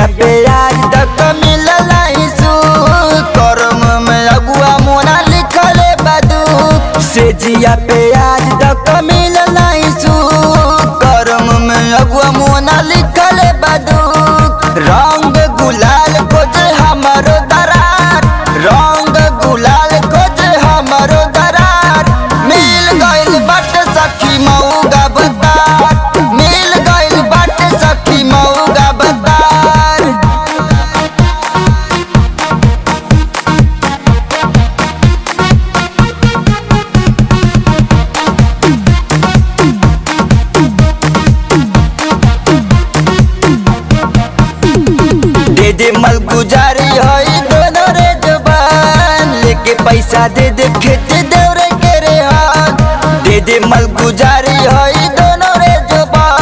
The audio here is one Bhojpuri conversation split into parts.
पे आज तक मिलल सु करम में अगुआ मोना लिखल बदू से जिया पे आज तक मिलल सु करम में अगुआ मोना लिखल बदू रंग गुलाल खोज हमारो दरार रंग गुलाल खोज हमारो दरार मिल गइल बट सखी मऊगा बतार मिल गइल बट सखी मऊगा बतार दे दे मल गुजारी हई दोनों रे जबान लेके पैसा दे दे खेत देवरे के रे हाथ दे दे मल गुजारी हई दोनों रे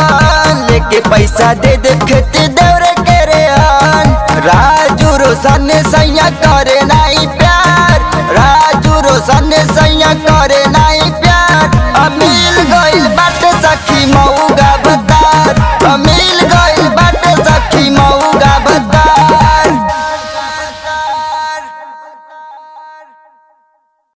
जबान लेके पैसा दे दे खेत देवरे के रे हाथ राजू रोशन